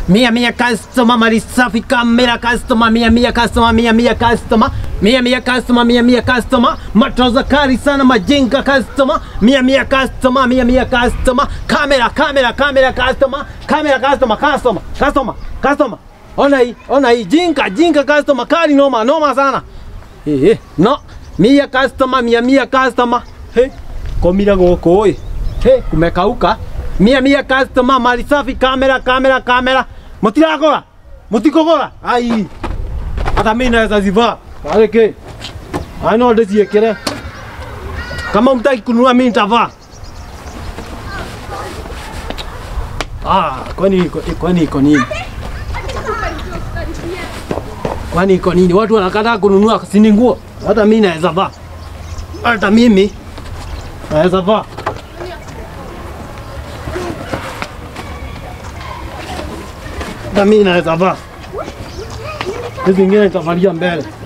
Mia mia customer mali safi kamera customer mia mia customer mia mia customer mia mia customer mia mia customer matroza kali sana majinga customer mia mia customer mia mia customer kamera kamera kamera customer kamera customer customer customer customer ona hii ona hii jinga jinga customer kali noma noma sana eh eh no mia customer mia mia customer hey komira goko oi hey kumekauka mia mia customer mali safi kamera kamera kamera mutiragora mutikogora ai hata mimi naweza zivaa aleke ai no ndiciekere kama mtaki kununua mimi nitavaa ah kwani iko kwani iko nini kwani iko nini watu wanakataa kununua sini nguo hata mimi naweza vaa hata mimi naweza vaa hata mimi naweza vaa hizi zingine nitavalia mbele